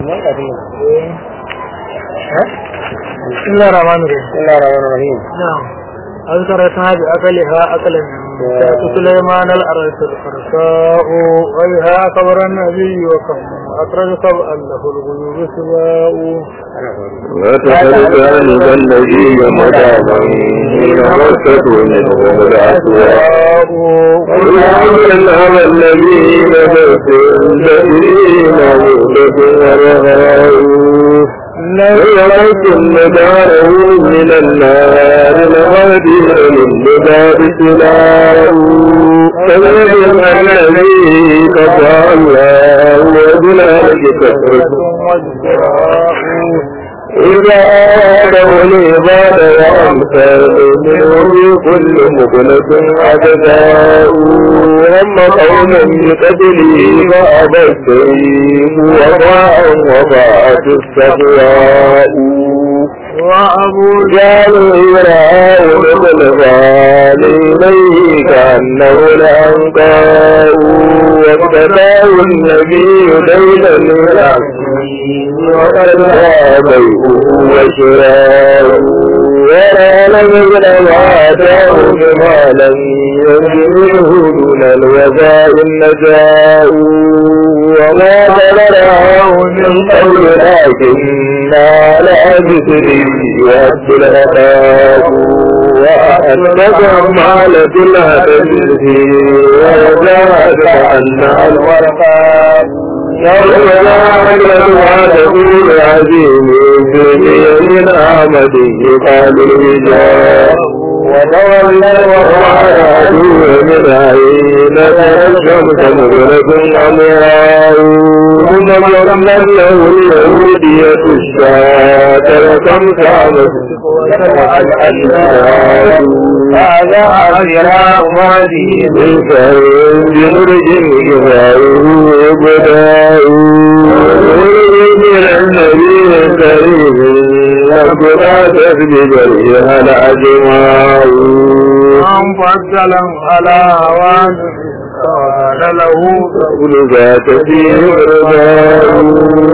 بسم الله الرحمن الرحيم بسم الله الرحمن الرحيم نعم أذكرتها بأكلها أكلا سأت سليمان الأرض الفرساء وبها كبر النبي وكم أخرج سبعا له الغيوب سواء وتحدث عن الذي مداما حين مسته منه الأسواء ويعلم على الذي نفس الذي مولد ورهاء ليلة مداره من النار الغادر للباب سلام فليم الذي قطع الله وبلاد كفرته إذا آدوا العباد وأمثال منه كل مخلص عدداء هم قوما بقتله فأبى السيف وضاع وضاعت السخراء وأبو جعلوا يرعاه مثل إليه كأنه الأنقاء وابتداه النبي ليلا العصير وقد بيعه وشراء ولا نزل ما أتاه بما لم ينزله دون الوفاء النجاء وما ضرره من قول لكننا لا بسره وأبد الأخاف وأنك معلة الهدف وجاءت أنها الورقاء يوم يعلم عدد العظيم من أحمد يقال الرجال وتولى وقعد من عين الشمس مغرب أمراء ثم ضربنا له اليهودية الشاة وتمسى هذا عذراء ماضي بالفرد بنرج جباره وبداء من النبي الكريم لقد تسجد الأجماع من فضلا على وان قال له كل ذات فيه رضاء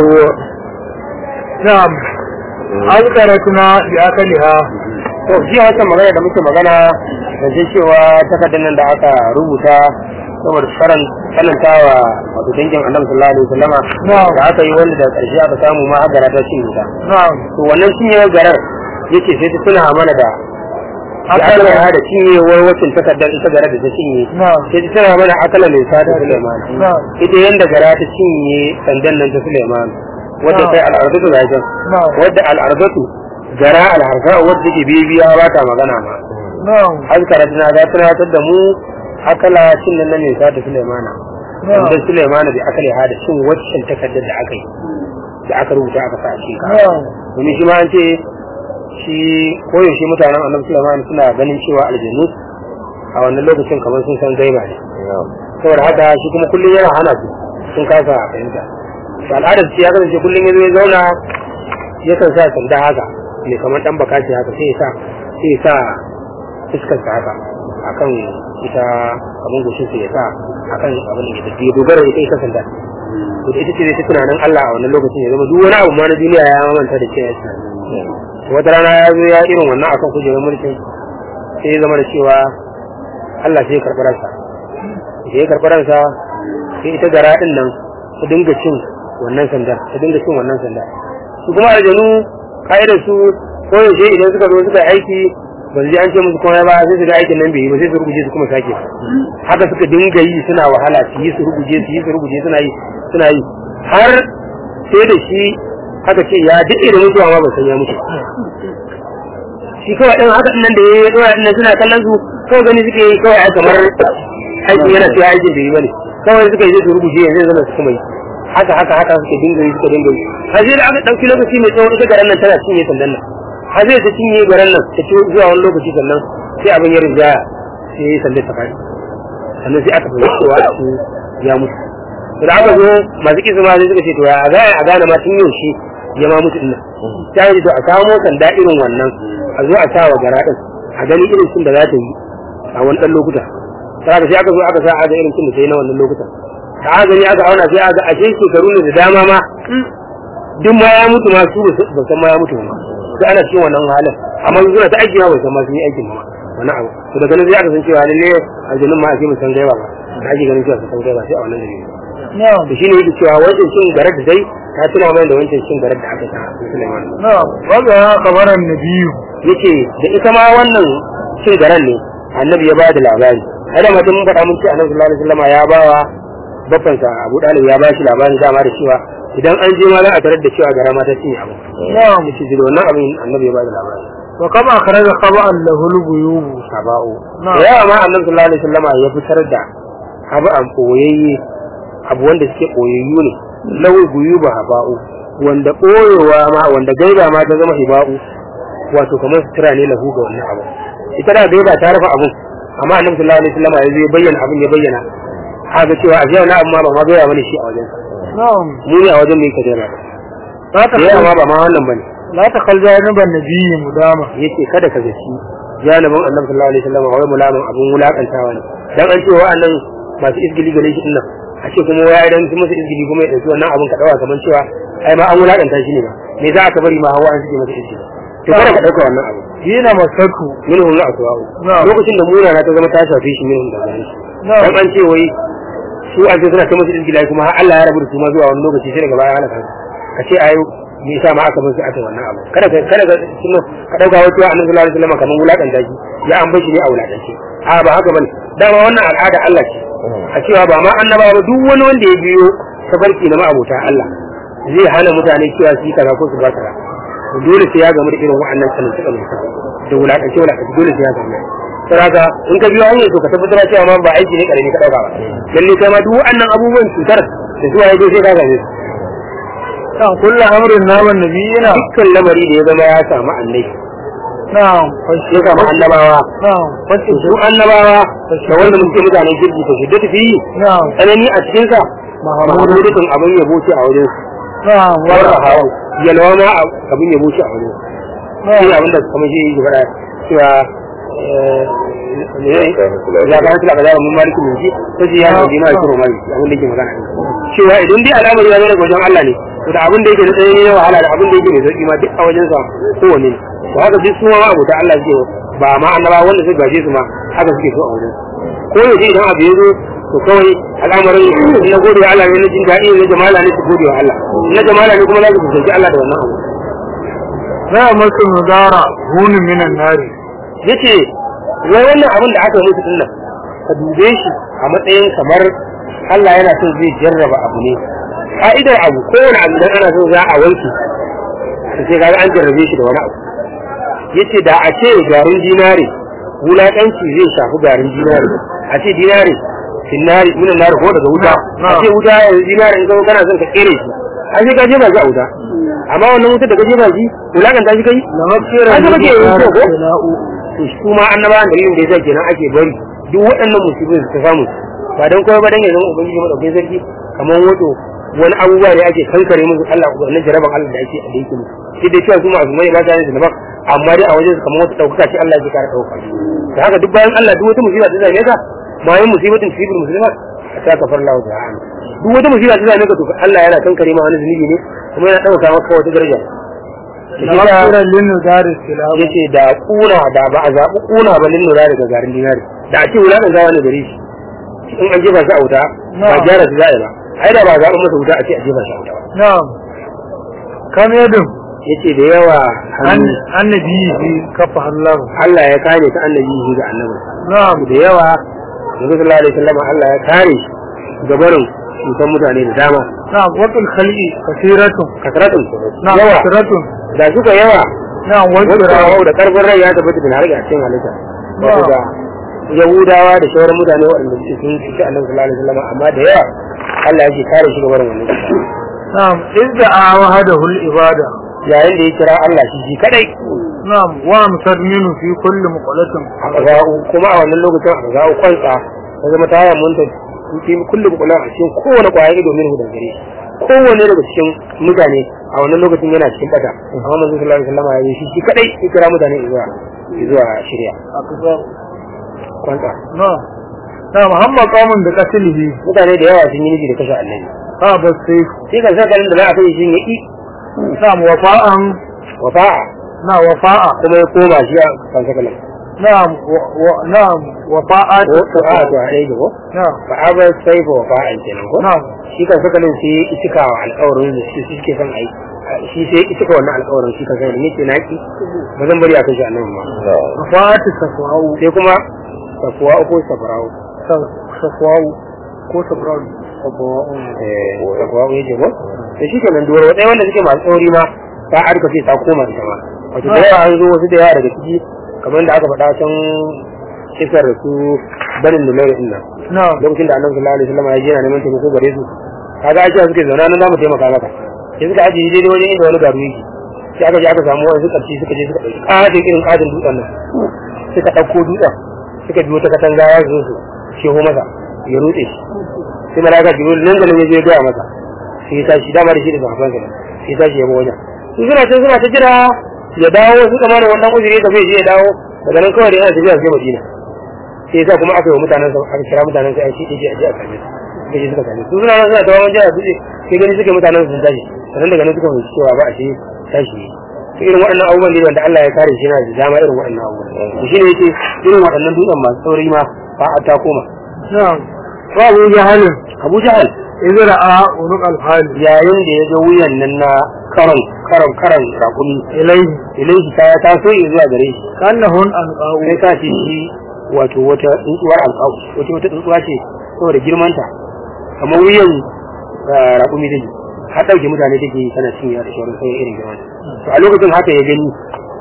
نعم أذكرتنا بأكلها to shi haka magana da muke magana da shi cewa takardar nan da aka rubuta saboda karan karantawa wato dangin annabi sallallahu alaihi wasallama Na'am. da aka yi wanda da karshe aka samu ma har gara ta cinye ta نعم to wannan cinyewar garar yake sai ta tuna mana da Akala. akala da cinyewar wacin takardar ita garar da ta cinye نعم sai ta tuna mana akala mai sada Suleiman نعم ita yanda gara ta cinye sandan nan ta Suleiman wadda Na'am. kai al'ardatu da jan نعم wadda al'ardatu gara al'arza wadda ke bibiya ba ta magana ma نعم azkara tana ga tunatar da mu akala cin nan ne sa ta Sulaimana نعم da Sulaimana bai akale ha da cin waccan takardar da aka yi da aka rubuta aka sa shi ka نعم domin shi ma an ce shi koyaushe mutanen annabi Sulaiman suna ganin cewa aljannu a wannan lokacin kamar sun san gaiba ne saboda haka shi kuma kullum yana hana su sun kasa fahimta to al'adar ce ya kasance kullum ya zo ya zauna yakan sa sanda haka mai kamar dan bakaci haka sai ya sa sai ya sa fuskar sa haka akan ita abin goshin sa ya sa akan abin da ya tafi ya dogara da ita ita sanda to da ita ce ta tunanin Allah a wannan lokacin ya zama duk wani abu ma na duniya ya manta da cewa ya tunani wata rana ya zo ya irin wannan akan kujerar mulkin sai ya zama da cewa Allah sai ya karɓi ransa da ya karɓi ransa sai ita gara ɗin nan ta dinga cin wannan sanda ta dinga cin wannan sanda su kuma aljanu ka'idar su ko yaushe idan suka zo suka yi aiki ba su ji an ce musu komai ba sai su ga aikin nan bai yi ba sai su ruguje su kuma sake haka suka dinga yi suna wahala su yi su ruguje su yi su ruguje suna yi suna yi har sai da shi haka ce ya daɗe da mutuwa ma ba san ya mutu shi kawai ɗin haka ɗin nan da ya yi ɗora ɗin nan suna kallon su kawai gani suke yi kawai ai kamar aikin yana cewa aikin bai yi bane kawai suka yi su rubuce yanzu zama su kuma yi haka haka haka suka dinga yi suka dinga yi har sai da aka ɗauki lokaci mai tsawo ita garan nan tana cinye sandan nan har sai ta cinye garan nan ta ci zuwa wani lokaci sannan sai abin ya rinjaya sai ya yi sandan ta faɗi sannan sai aka fahimci cewa su ya mutu to da aka zo masu kisa ma sai suka ce to ya za a gane ma tun yaushe ya ma mutu dinnan ta yi to a samo sanda irin wannan a zo a sa wa gara din a gani irin cin da za ta yi a wani ɗan lokuta sai sai aka zo aka sa a ga irin cin da ta yi na wannan lokuta da aka gani aka auna sai aka ashe shekaru ne da dama ma duk ma ya mutu ma su ba san ma ya mutu ba sai ana cikin wannan halin amma su suna ta aiki ma bai san ma sun yi aikin ba wani abu to daga nan sai aka san cewa lalle aljanun ma ake mu san gaiba ba da ake ganin cewa su san gaiba sai a wannan dalili na'am to shine yake cewa wancan cin garar da dai ta tuna mai da wancan cin garar da aka ta Sulaiman na'am waga kabaran nabiyu yace da ita ma wannan cin garan ne annabi ya bada labari ai da mutum mun faɗa mun ce annabi sallallahu alaihi wasallam ya bawa bafansa Abu Dalib ya bashi labari dama da cewa idan an je ma za a tarar da cewa gara ma ta cinye abu na'am yace da wannan abin annabi ya bada labari wa kama akhraja khaba'an lahu al-ghuyub saba'u Na'am. da yawa ma annabi sallallahu alaihi wasallam ya fitar da abu an koyayye abu wanda suke koyayyu ne lawai guyuba haba'u wanda koyewa ma wanda gaiba ma ta zama hiba'u wato kamar sutura ne lahu ga wannan abu ita da gaiba ta rufe abun amma annabi sallallahu alaihi wasallam ya zo ya bayyana abin ya bayyana haka cewa a jiya na amma ba ma gaya mana shi a wajen na'am mu ne a wajen mai kadara la ta da yawa ma ba ma wannan bane la ta khal janiban nabiyyi mudama yace kada ka zaci janibin annabi sallallahu alaihi wasallam wai mulamin abun wulakantawa ne dan an ce wa'annan masu izgili gare shi dinnan a ce kuma wai idan sun masa izgili kuma ya dauki wannan abun ka dawa kaman cewa ai ma an wulakanta shi ne ba me za ka bari ma hawa an suke masa izgili to kada ka dauka wannan abu dina masatu minhum la aswa'u Na'am. lokacin da muna na ta zama ta shafe shi minhum da gare shi Na'am. dan an ce wai su an ce suna ta masa izgili kuma har Allah ya rabu da su ma zuwa wani lokaci sai daga baya halaka su ka ce ayo me yasa ma aka bar su aka wannan abu kada ka kada ka suno ka dauka wata annabi sallallahu alaihi wasallam kaman wulakanta shi ya an bar shi ne a wulakance a ba haka bane dama wannan al'ada Allah ce a cewa ba ma annabawa ba duk wani wanda ya biyo tafarki na ma'abota Allah zai hana mutane cewa su yi kaza ko su ba kaza to dole sai ya gamu da irin wa'annan sanin suka ne da wulakance wulakance dole sai ya gamu saraka in ka biyo hanyar to ka tabbatar cewa ma ba aiki ne karami ka dauka ba lalle kai ma duk wa'annan abubuwan cutar da zuwa ya je sai ka gane su kan kullu amrin naman nabiyina dukkan lamari da ya zama ya samu annabi na'am ya samu annabawa na'am wasu su annabawa da wanda muke mutanen kirki ta shidda tafi yi na'am tsanani a cikin sa mahamudutun abin yabo ce a wajen su na'am warra wa hawa yalwa ma abin yabo ce a wajen su shi ne abin da kamar shi yi faɗa cewa eh, ne ya ga hankali a zaɓa mun maliki mun ji ta ji ya ji ma ya kiro maliki abin da yake magana cewa idan dai al'amari ya zo daga wajen Allah ne to da abin da yake da tsanani na wahala da abin da yake mai sauki ma duk a wajen sa kowanne ne to haka duk suma ma abota Allah suke ba ma annaba wanda suka gaje su ma haka suke so a wajen ko yaushe idan abu ya zo to kawai al'amarin na gode wa Allah ne na jin daɗi na jamala ne su gode wa Allah na jamala ne kuma za su kusanci Allah da wannan abu za a masu mudara hunin minan nari yace wai wannan abin da aka yi musu dinnan ka dube shi a matsayin kamar Allah yana son zai jarraba abu ne ka'idar abu kowane abu idan ana so za a wanke to sai kaga an jarrabe shi da wani abu yace da a ce garin dinare wulaƙanci zai shafi garin dinare a ce dinare dinare minan nari ko daga wuta a ce wuta yanzu dinare in zama kana son ka kere shi a sai ka jefa shi a wuta amma wannan wutar da ka jefa shi wulaƙanta shi kai da mafiyar An taɓa ke yin da ko? ko to shi kuma annabawan dalilin da yasa kenan ake bari duk waɗannan musibin su ta samu ba dan kowa ba dan yanzu ubangiji madaukakin sarki kamar wato wani abubuwa ne ake kankare musu Allah wannan jaraban Allah da ake a yake musu shi da cewa su masu mai ba ta yin daban amma dai a wajen su kamar wata ɗaukaka ce Allah ya kara ɗauka da haka duk bayan Allah duk wata musiba ta zame ka ma yin musibatin fi bil muslimat ta kafar Allah ta'ala duk wata musiba ta zame ka to Allah yana kankare ma wani zunubi ne kuma yana ɗauka maka wata daraja da mafiyar linu dari silamu yace da kuna da ba a zaɓi kuna ba lin lura daga garin dinari da a ce wulaƙan gawa ne gare shi in an jefa shi a wuta ba Na'am. gyara shi za a yi ba ai da ba a zaɓi masa wuta a ce a jefa shi a wuta ba na'am kam yadin yace da yawa an hannu annabi bi kafa Allah Allah ya kare ta annabi shi ga annabi na'am da yawa Nabi sallallahu alaihi wasallam Allah ya kare shi ga barin cutar mutane da dama na'am waqil khalqi kasiratun kasratun na'am yawa kasiratun da suka yawa na'am wanda wajira da karfin rai ya tabbata bin harga a cikin halitta wato Na'am. da yahudawa da sauran mutane waɗanda suke sun cuci annabi sallallahu alaihi wasallam amma da yawa Allah yake kare shi gaban wannan cuta. na'am idda awahadahu al-ibada yayin da ya kira Allah shi shi kadai na'am wa amsar minu fi kulli muqalatin a ga'u kuma a wannan lokacin a ga'u kwantsa ta zama ta yi munta fi kullum kula a cikin kowane kwaya ido min hudan gare shi kowane daga cikin mutane a wannan lokacin yana cikin bata amma manzo sallallahu alaihi wasallam ya yi shi shi kadai ya kira mutane zuwa zuwa shirya akbar kwantsa na'am na'am hamma qamun da qatlihi mutane da yawa sun yi nufi da kashe annabi ha bas sai sai ka saka da za a kai shi ne ki na'am wafa'an wafa'a na wafa'a kuma ya koma shi a kan sakalan na'am wa- wa- na'am wafa'at ko ko a to a ɗaya ko na'am fa aba sai fa wafa'an kenan ko na'am shi kan sakalin sai ya cika wa alƙawarin da shi suke son ai shi sai ya cika wannan alƙawarin shi kan sai ne ce naki ba zan bari a kai shi annabi ma wafa'at safwa'u sai kuma safuwa ko safara'u sa- safwa'u ko safra'u safwa'u eh safuwa ya ce ko da shi kenan duwar wadai wanda suke masu tsauri ma ta arka sai ta koma ita ma wato da yawa an zo wasu da yawa daga ciki kamar da aka faɗa can kisar da su banin da mai nan na'am lokacin da annabi sallallahu alaihi wasallam ya je na neman taimako gare su kaga ake suke zauna nan zamu taimaka maka sai suka ajiye daidai wajen inda wani garu yake sai aka je aka samu wani suka ci suka je suka ɗauki ƙatin irin ƙatin dutsen nan suka ɗauko dutsen suka biyo ta katanga ya zo su sheho masa ya rutse shi sai malaka jibril nan da nan ya je ya gaya masa sai ya tashi dama da shi da sahabban sa sai ya tashi ya bi wajen su suna can suna ta jira ya dawo suka mana wannan uzuri da bai je ya dawo daga nan kawai da yana tafiya sai madina sai yasa kuma aka yi wa mutanen sa aka kira mutanen sa aiki ɗaya a je a same su suka je suka same su su suna nan suna tawaman jira su sai gani suke mutanen su sun tashi sannan daga nan suka fahimci cewa ba a ce tashi ne to irin waɗannan abubuwan ne wanda Allah ya kare shi yana da dama irin waɗannan abubuwan to shine yake irin waɗannan dutsen masu sauri ma ba a ta koma na'am wa abu jahalin Abu Jahal idza ra'a unuq al-hali yayin da ya ga wuyan nan na karan karan karan rakumi ilayhi ilaihi ta ta so ya zuwa gare shi kannahun anqa'u sai ka ce shi wato wata tsuntsuwar alƙawu wata wata tsuntsuwa ce saboda girmanta kamar wuyan ah, rakumi take har ɗauke mutane take yi tana cinye da shawarar sai irin girman to a lokacin haka ya gani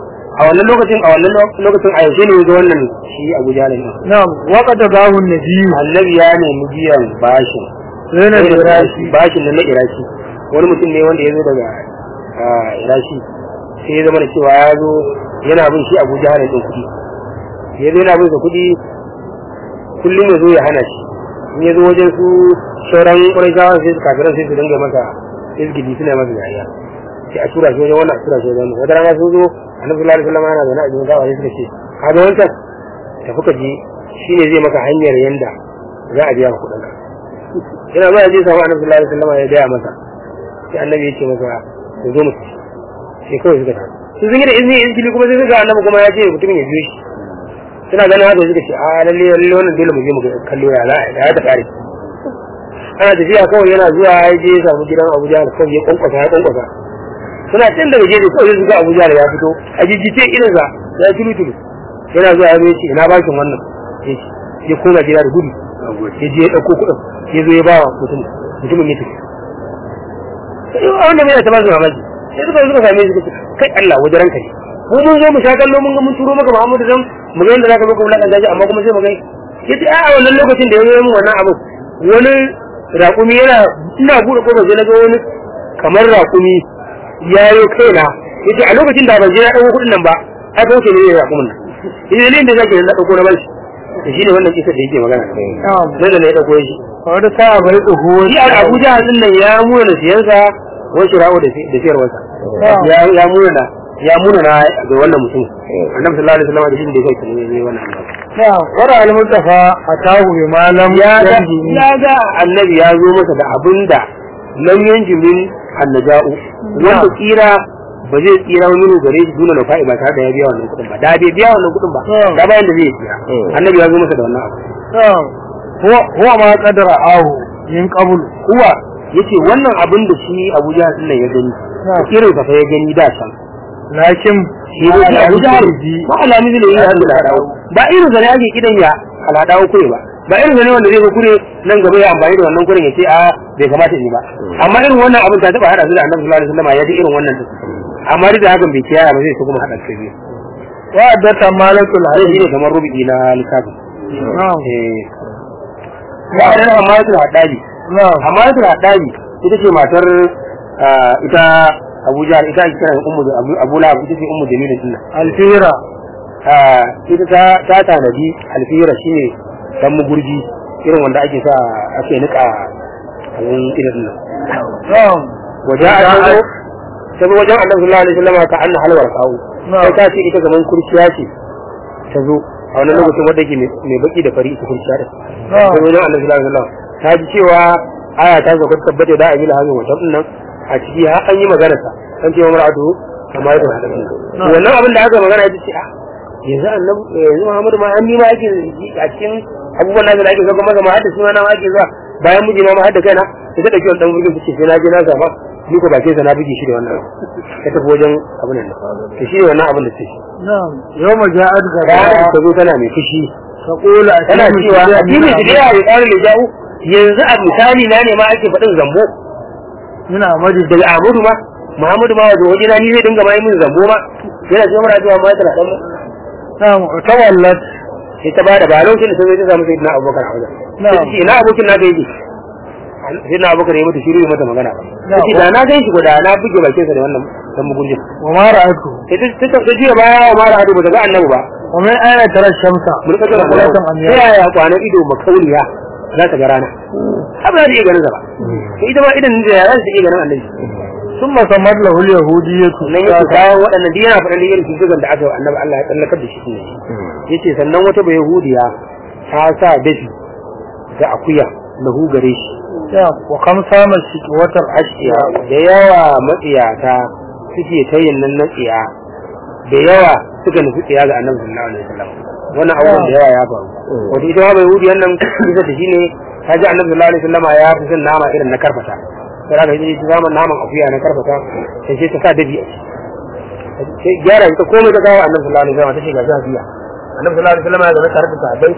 a wannan lokacin a wannan lo- lokacin a yaushe ne ya ga wannan shi Abu Jahal ne na'am wa qad dahu an-nabiy annabi ya nemi biyan bashin zaina Sai da birashi bashin nan na iraki wani mutum ne wanda ya zo daga ah, iraki sai ya zama da cewa ya zo yana bin shi abu jihar ɗin kuɗi ya zo yana bin sa kuɗi kullum ya zo ya hana shi in ya zo wajen su sauran ƙwarai sai su kafiran sai su dinga masa izgidi suna masa yaya sai a tura shi wajen wannan a tura shi wajen wannan wata rana sun zo annabi sallallahu alaihi wasallam yana zaune a jikin gawa sai suka ce ka ga wancan tafi ka je shine zai maka hanyar yanda za a biya ka kuɗin ka yana zuwa ya je samu annabi sallallahu alaihi wasallam ya gaya masa sai annabi ya ce masa ku zo mu tafi sai kawai suka tafi su sun yi da izini izini kuma sai suka annabi kuma ya ce mutumin ya biyo shi suna ganin haka suka ce a lalle lalle wannan dole mu je mu ga kallo ya za a ya ta kare ana tafiya kawai yana zuwa ya je ya samu gidan Abuja da kawai ya kwankwasa ya kwankwasa suna can daga gefe kawai suka Abuja da ya fito a jijjice irinsa ya tulu tulu yana zuwa ya zo ya ce ina bashin wannan ya ce ya koma gida da gudu ya je ya ɗauko kuɗin ya zo ya ba wa mutum mutumin ya tafi sai wanda mai ta ba su mamaki sai suka suka same shi suka ce kai Allah wajen ranka ne mu mun zo mu sha kallo mun ga mun turo maka Muhammadu dan mu ga yadda zaka zo ka wulakanta shi amma kuma sai mu ga yace a a wannan lokacin da ya zo mun wannan abu wani raƙumi yana ina bude kofar sai na ga wani kamar raƙumi ya yi kaina yace a lokacin da ban je na dauko kuɗin nan ba ai ba wuce ne ya raƙumin nan yace ne da zaka na dauko na bashi to shine wannan kisa da yake magana na'am nan da ne ya dauko shi wanda ta bai tsoho shi a Abuja din nan ya muna siyansa ko shirawo da da siyarwarsa ya ya muna ya muna na ga wannan mutum annabi sallallahu alaihi wasallam da shi da kai ne ne wannan annabi na'am wara al-mustafa atahu bi malam ya ga yanjini ya ga annabi ya zo masa da abinda lam yanjimin annaja'u wanda tsira ba zai tsira minu gare shi dole na fa'i ba tare da ya biya wannan kuɗin ba da bai biya wannan kuɗin ba da bayan da zai tsira annabi ya zo masa da wannan abu na'am huwa huwa ma qadara ahu min qabl kuwa yace wannan abin da shi Abuja din nan ya gani irin sa fa ya gani da can lakin shi ne shi Abuja ba alami ne ya hadu da ba irin sa ne ake kidan ya aladawo kure ba ba irin sa ne wanda zai ga kure nan gaba ya amfani da wannan kuren ya ce a bai kamata in yi ba amma irin wannan abin ta taba hada su da Annabi sallallahu alaihi wasallam ya ji irin wannan din amma duk da hakan bai kiyaye ba zai so kuma hada su biyu wa addata malakul sai hayy shi ne kamar rubi na littafin na'am eh ya da amma su hadabi na'am amma su hadabi ita ce matar ah, ita Abuja ita ake kira ummu Abu Abu Lahab ita ce ummu Jamila din nan alfira Ah, ita ta ta tanadi alfira shine dan mugurji irin wanda ake sa ake nika abin irin nan na'am wajen a zo ta zo wajen annabi sallallahu alaihi wasallam ka anna halwar kawo Na'am. sai ta ce ita gaban kurciya ce ta zo a wannan lokacin wanda yake mai mai baki da fari ita kurciya da Na'am. ta zo wajen annabi sallallahu alaihi wasallam ta ji cewa aya ta zo tabbata da abin hazin wata nan a ciki har an yi magana sa an ce wa mar'atu amma ya hada shi wannan abin da aka magana ita ce a yanzu annabi yanzu Muhammadu ma an nima ake a cikin abubuwan nan da ake zo kuma ma hadda suna na ma ake zuwa bayan miji ma ma hadda kaina sai ta dauki wannan burgin ce sai na je na zama ni ko bakin sa na buge shi da wannan ta tafi wajen abin nan to shi ne wannan abin da take na'am yawma ja'at ranar gaba ta zo tana mai fushi taqulu tana cewa addini da ya yi tsarin da ja'u yanzu a misali na ne ma ake faɗin zambo ina amadi daga Ahmadu ma Muhammadu ma wato wajena ni zai dinga mai min zambo ma yana cewa mara cewa ma tana dan na'am tawallat sai ta bada ba lokacin da ta zo ta samu sayyidina Abubakar a wajen Na'am. sai ce ina abokin na gaiji sayyidina Abubakar ya mata shiru ya mata magana ba Na'am. sai da na gan shi guda na buge bakin sa da wannan dan mugunjin wa ma ra'atu sai ta ta ta jiya baya wa mara hadu ba ta ga annabi ba wa min ayna tara shamsa mun ka ga salatan ta amya yaya kwanan ido makauniya za ta ga rana har ba za ta iya ganin sa ba to ita ma idan da ya za ta iya ganin annabi thumma samad lahu al-yahudiyyatu nan yake kawo waɗannan duk yana faɗin irin cutukan da aka yi wa annabi Allah ya tsallakar da shi ne yace sannan wata bai yahudiya ta sa dafi da akuya lahu gare shi ya wa kam sama shi watar ashiya da yawa matsiyata suke ta yin nan na tsiya da yawa suka nufi tsiya ga annabi sallallahu alaihi wasallam wannan abubuwan da yawa ya faru wato ita ma bai yahudiyan nan bisa da shine ta ji annabi sallallahu alaihi wasallam ya fi son nama irin na karfata sai aka yi zaman naman akuya na karfata sai sai ta sa dabi a ciki sai gyara ita komai ta kawo annabi sallallahu alaihi wasallam ta ce ga zafiya annabi sallallahu alaihi wasallam ya zama tare da sahabbai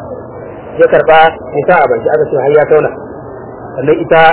ya karba ya sa a baki aka ce har ya tauna sannan ita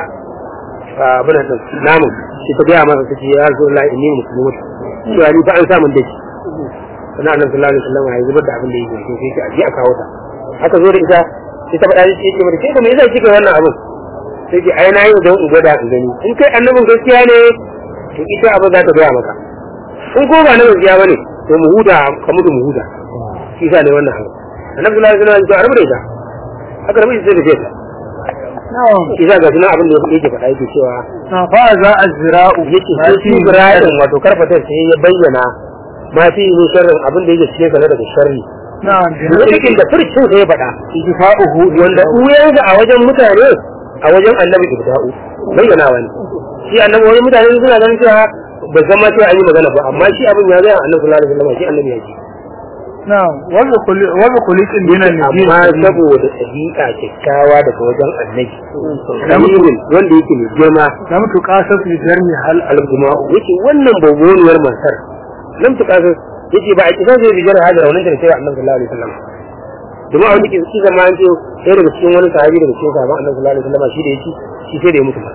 abin da namun shi ta gaya masa ta ce ya rasu Allah inni musulmi cewa ni fa an samun dashi sannan annabi sallallahu alaihi wasallam ya zubar da abin da yake so sai ce a je a kawo ta aka zo da ita sai ta faɗa shi ce mata kai da me yasa kika wannan abin sai ce ai na yi don in gwada in gani in kai annabin gaskiya ne to ita abin za ta gaya maka in ko ba na gaskiya bane to mu huda ka mutu mu huda shi sa ne wannan abu annabi sallallahu alaihi wasallam ya ce a rabu da ita aka rabu da ita sai da ta na'am shi za ga suna abin da yake faɗa yake cewa na fa za azra'u yake sai shi Ibrahim wato karfatar sai ya bayyana ma fi yi sharrin abin da yake cikin sa na daga sharri na'am cikin da furcin sai ya faɗa ijfa'uhu wanda uyansa a wajen mutane a wajen annabi ibda'u bayyana wani shi annabi wani mutane suna ganin cewa ba zama cewa an yi magana ba amma shi abin ya zai annabi sallallahu alaihi wasallam shi annabi ya ji na'am wa bi kulli wa bi kulli min an-nabi amma saboda ɗabi'a kyakkyawa daga wajen annabi Kamirin wanda yake mai girma lam tuqasas bi jarmi hal al-juma'u yace wannan baboniyar matar lam tuqasas yace ba a kisa zai bijar hada wannan da sai annabi sallallahu alaihi wasallam domin a wani ke shi zama an ce sai daga cikin wani sahabi daga cikin sahabban annabi sallallahu alaihi wasallam shi da yake shi sai da ya mutu ba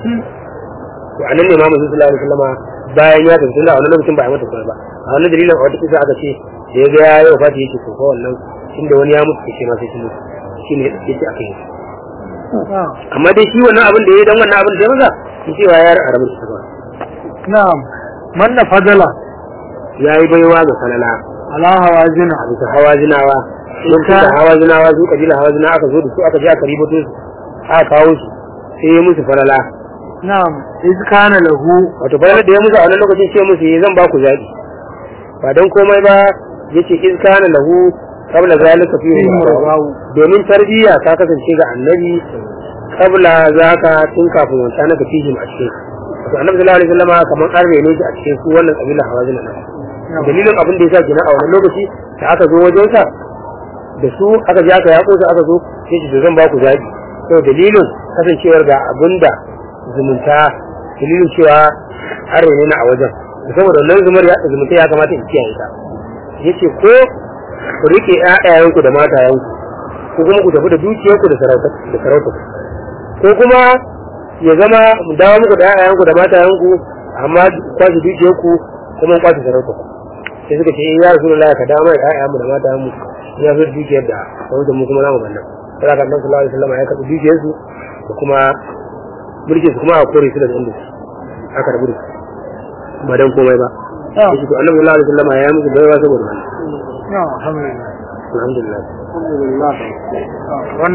to anan ne mamu sallallahu alaihi wasallam bayan ya tafi tunda a wannan lokacin ba a mata kuma ba a wannan dalilin a wata kisa aka ce da ya ga ya yi wafati yake to ko wannan inda wani ya mutu kace ma sai shi mutu shi ne yake aka yi na'am amma dai shi wannan abin da ya yi dan wannan abin da ya maza shi cewa ya rabu da shi ba na'am manna fadala ya yi baiwa ga falala ala hawazina a bisa hawa zinawa sun Ita- da hawa zinawa su kabila hawa zinawa aka zo da su aka je aka ribato su aka kawo su sai ya musu falala na'am iz kana lahu wato falala da ya musu a wannan lokacin sai musu yi zan ba ku zaɓi ba don komai ba yace iz kana lahu qabla zalika fi rawahu domin tarbiyya ta kasance ga annabi qabla zaka tun kafin wancan na fihim a cikin wato annabi sallallahu alaihi wasallam kamar an rene shi a cikin su wannan kabila hawa zinawa dalilin abin da ya sa gina a wannan lokaci da aka zo wajensa da su aka je aka yaƙo su aka zo sai shi zan ba ku zaɓi to dalilin kasancewar ga abin da zumunta dalilin cewa har ne na a wajen saboda wannan zumar ya zumunta ya kamata in kiyaye ta yace ko ku rike ƴaƴayenku da matayenku ko kuma ku tafi da dukiyarku da sarauta da sarauta ko kuma ya zama mu dawo muku da ƴaƴayenku da matayenku amma kwashi dukiyarku kuma kwashi sarauta sai suka ce ya rasulullah ka dawo mai ƴaƴanmu da matayenmu ya zo dukiyar da sarauta mu kuma namu bannan sai ka annabi sallallahu alaihi wasallam ya karɓi dukiyarsu da kuma mulkin su kuma a kore su daga inda su aka rabu da su ba dan komai ba yace to annabi sallallahu alaihi wasallam ya yi musu baiwa saboda wannan na'am alhamdulillah alhamdulillah alhamdulillah